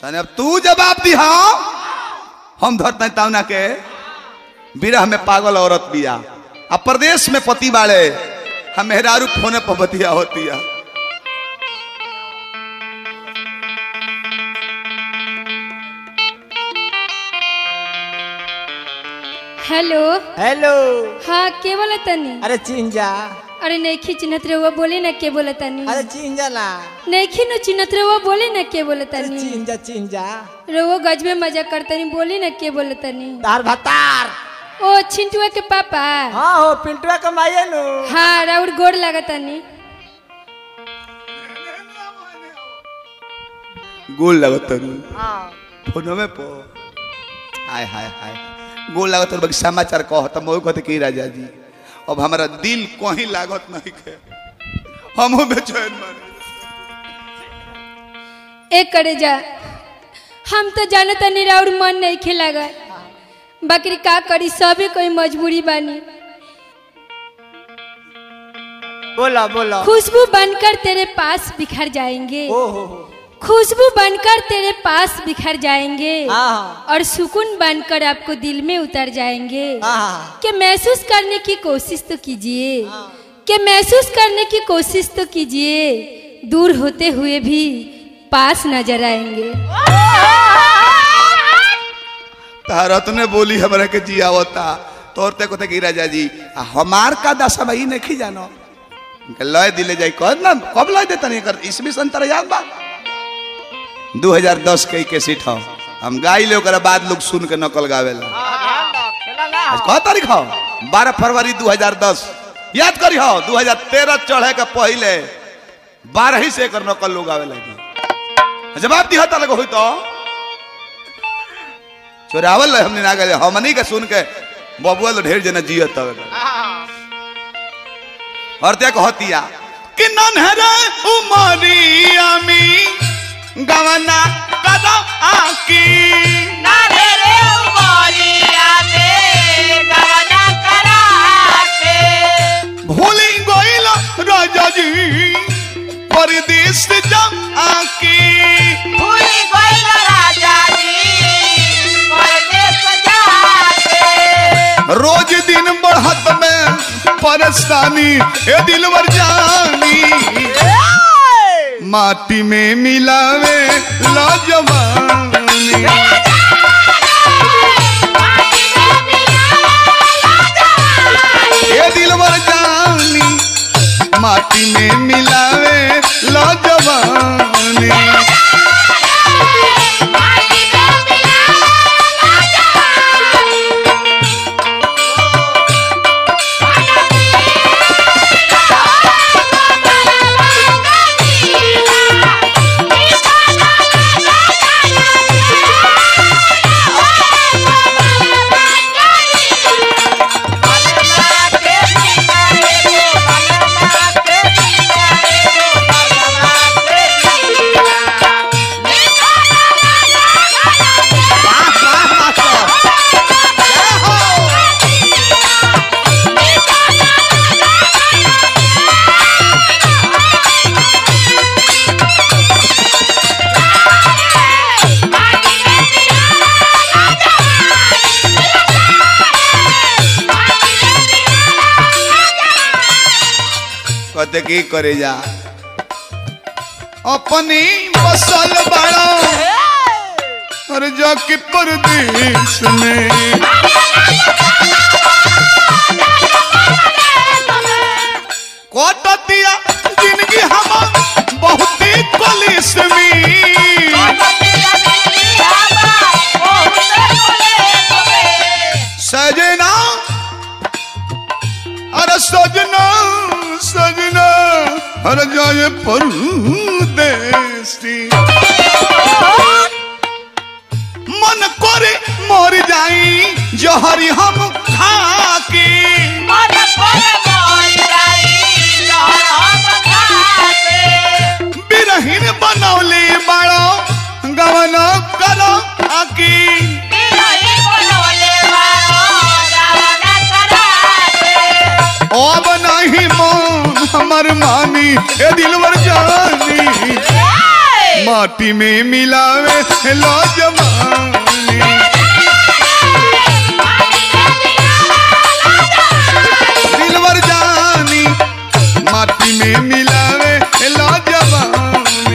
तने अब तू जवाब दिहा हम धरते तावना के विरह में पागल औरत बिया आ प्रदेश में पति बाड़े हम मेहरारू फोने पर बतिया होती है हेलो हेलो हाँ के बोला तनी अरे चिंजा अरे नहीं चिन्हत रहुआ बोले ना के बोला तनी अरे चिंजा ना नहीं नो चिन्हत रहुआ बोले ना के बोला अरे तनी चिंजा चिंजा रहुआ गज में मजा करतनी बोले ना के बोला तनी तार भतार ओ छिंटुआ के पापा हाँ हो पिंटुआ कमाइए नु हाँ राउर गोड़ लागतनी गोल लगत तरू हाँ फोनवे पर हाय हाय हाय गोल लागत तरू बाकी समाचार कह त मोह कहते की राजा जी अब हमारा दिल कहीं लागत नहीं के हमहू बेचैन माने एक करे जा हम तो जानत नहीं राउर मन नहीं खिलागा बाकी का करी सबे कोई मजबूरी बानी बोला बोला खुशबू बनकर तेरे पास बिखर जाएंगे ओ हो हो खुशबू बनकर तेरे पास बिखर जाएंगे हाँ और सुकून बनकर आपको दिल में उतर जाएंगे हाँ कि महसूस करने की कोशिश तो कीजिए कि महसूस करने की कोशिश तो कीजिए दूर होते हुए भी पास नजर आएंगे तारत ने बोली हमरा के जियावता तोर ते कहते की राजा जी आ हमार का दशा भाई नहीं जानो इनके लय दिले जाई कह ना कब लय देता नहीं कर इसमें संतर याद बा 2010 के के सीट हो हम गाई ले ओकरा बाद लोग सुन के नकल गावेला आज कह तारीख हो 12 फरवरी 2010 याद करी हो 2013 चढ़े के पहले 12 ही से एकर नकल लोग आवे लगी जवाब दिया ता लगे होई तो चोरावल रहे हमने ना गए हमनी के सुन के बबुआ लो ढेर जना जियत तवे और ते कहतिया कि नन्हरे उमरिया में गवना कदा आकी भूली गइल राजा जी परदेश जा आकी रोज दिन बढ़त में परेशानी ए दिलवर जानी माटी में मिलावे लाजवानी ए दिलवर जानी माटी में मिलावे लाजवानी कहते की करे जा अपनी बसल बड़ा और जाके परदेश में कोटतिया जिंदगी हम बहुत ही कलिस में सजना अरे सजना सजना अरे जाए परदेसी मन करे मर जाई जहरी हम खाके बिरहीन बनौले बड़ो गवना करो आकी अब नहीं मन हमर मानी ए दिलवर जानी माटी में मिलावे लो जवानी दिलवर जानी माटी में मिलावे लो जवानी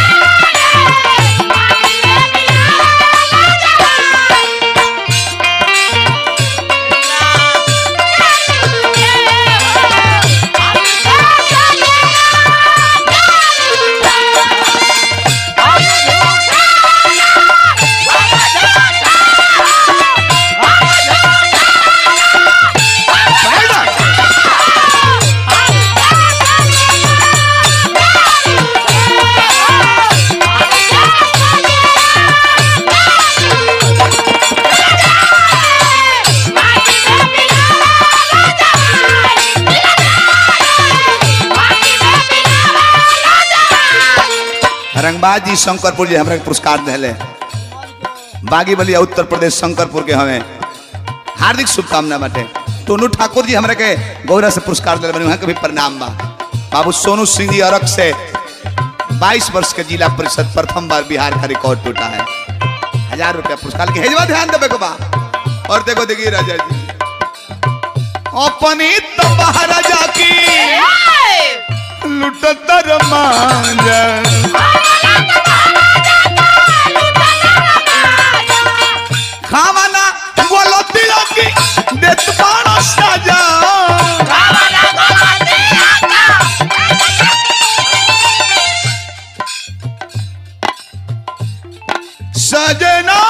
बैठा रंगबाज जी शंकरपुर जी हमरा के पुरस्कार दिले बागी बलिया उत्तर प्रदेश शंकरपुर के हमें हार्दिक शुभकामना बाटे टोनू ठाकुर जी हमरा के गौरव से पुरस्कार दिले बने वहाँ के भी प्रणाम बा बाबू सोनू सिंह जी अरक से 22 वर्ष के जिला परिषद प्रथम बार बिहार का रिकॉर्ड टूटा है हजार रुपया पुरस्कार के हेजवा ध्यान देवे को बा और देखो देखिए राजा जी अपनी तो बाहर जाकी लुटतर मांजा खावाना बोलो तिलो की देत पाणो साजा सजना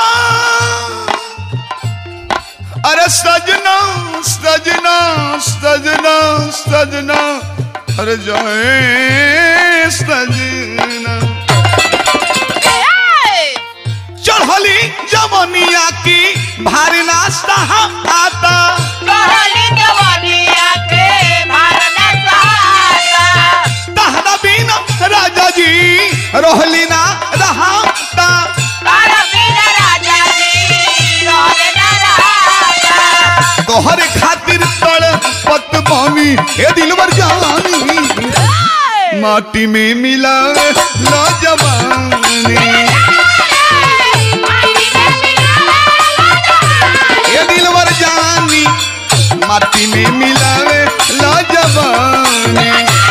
अरे सजना सजना सजना सजना अरे जाए सजना चढ़ली जमनिया की भारी नाश्ता हम आता तहरा बिना राजा जी रोहली ना रहाता तोहरे खातिर तड़ पत बानी हे दिलवर जानी माटी में मिला ला जवानी हे दिलवर जानी माटी में मिलावे ला जवानी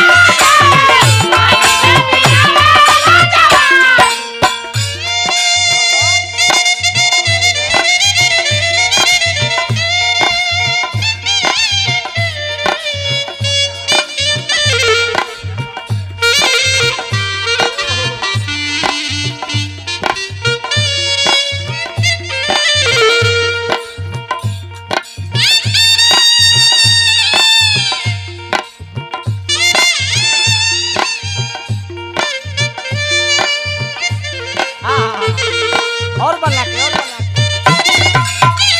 और बना के और बना के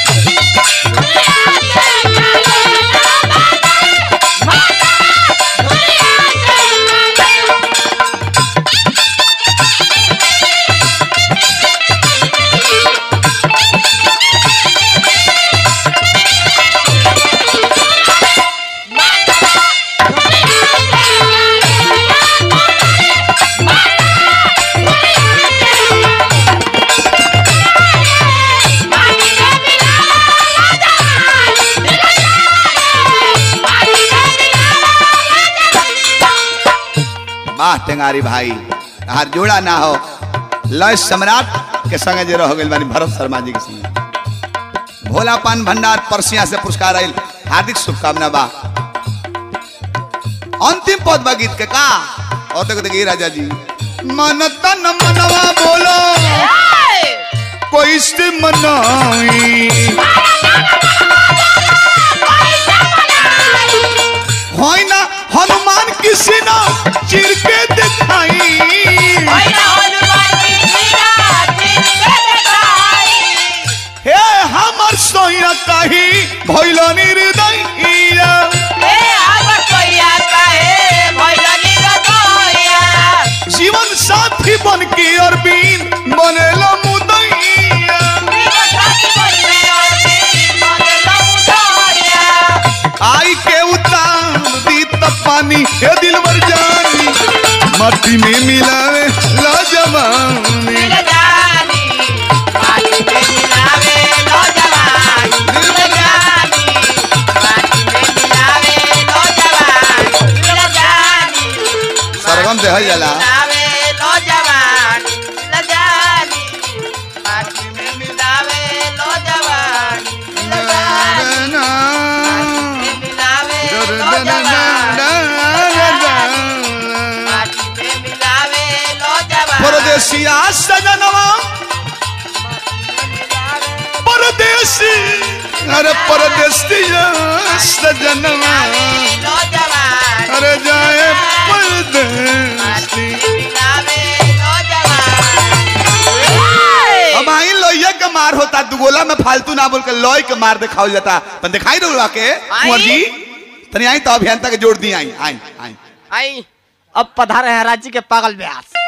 वाह टेंगारी भाई हर जोड़ा ना हो लय सम्राट के संगे जे रह गइल बानी भरत शर्मा जी के संगे भोला पान भंडार परसिया से पुरस्कार आइल हार्दिक शुभकामना बा अंतिम पद बा गीत के का और देखो देखिए राजा जी मन तन मनवा बोलो कोई से मनाई होई ना हनुमान किसी ना चिर के दिखाई हे हमर सोया कही भइल निर्दयिया जीवन साथी बन के अरबीन बनेला मुदैया आई के उतार दी त पानी हे दिलवर जानी मट्टी में मिलावे ला जवानी अरे परदेसिया सजनवा अरे जाए परदेसी अब आई लोहिया के मार होता दुगोला में फालतू ना बोल के लोई के मार दिखाओ जाता तन दिखाई रहा के कुंवर जी तनी आई तो अभियंता के जोड़ दी आई आई आई आई अब पधारे हैं राज्य के पागल व्यास